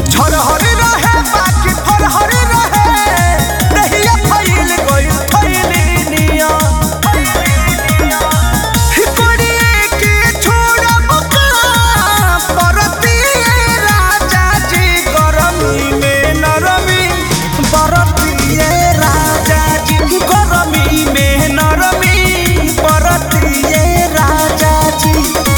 झरहरी रहे बाकी फरहरी रहे दहिया फैल गइल फैली निया हिकोड़िए के छोड़ब का परतिए राजा जी गरमी में नरमी बरतिए राजा जी गरमी में नरमी बरतिए राजा जी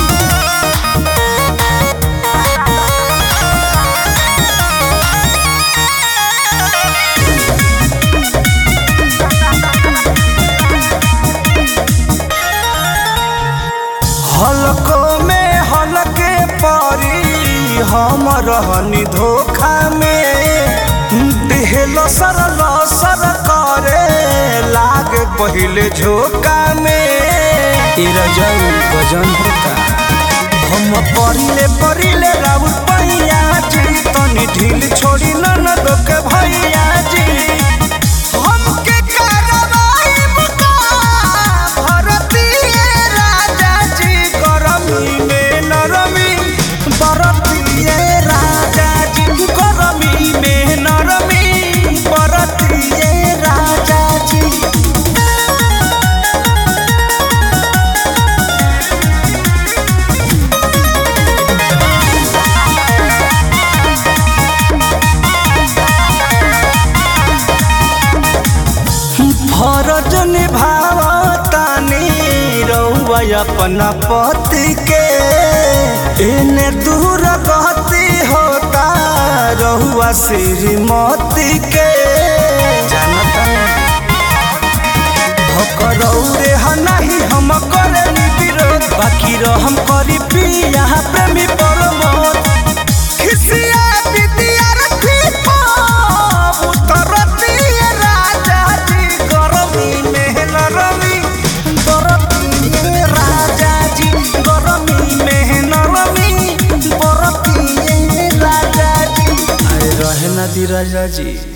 हलको में हलके परी हम रहनी धोखा में देहल सर लसर करे लाग पहिले झोंका में ई रजऊ गजन होता हम परिले परिले राउर पैया जी तनी ढील छोड़ी न दोके भैया जी हमके करवाई बुका भरतिए राजा जी गरमी में नरमी बरतिए राजा जी गरमी में नरमी बरतिए राजा जी फरज निभावतानी रउआ अपना पति के एने दूर गति होता रहुआ श्रीमती के जानता भकरौरे हनाही हम करे विरोध बाकी रहम करी पिया प्रेमी परमोद खिसिया विद्यार्थी पाप उतरतिए राजा जी गरमी में नरमी बरतिए राजा जी गरमी में नरमी बरतिए राजा जी अरे रहे ना दी राजा जी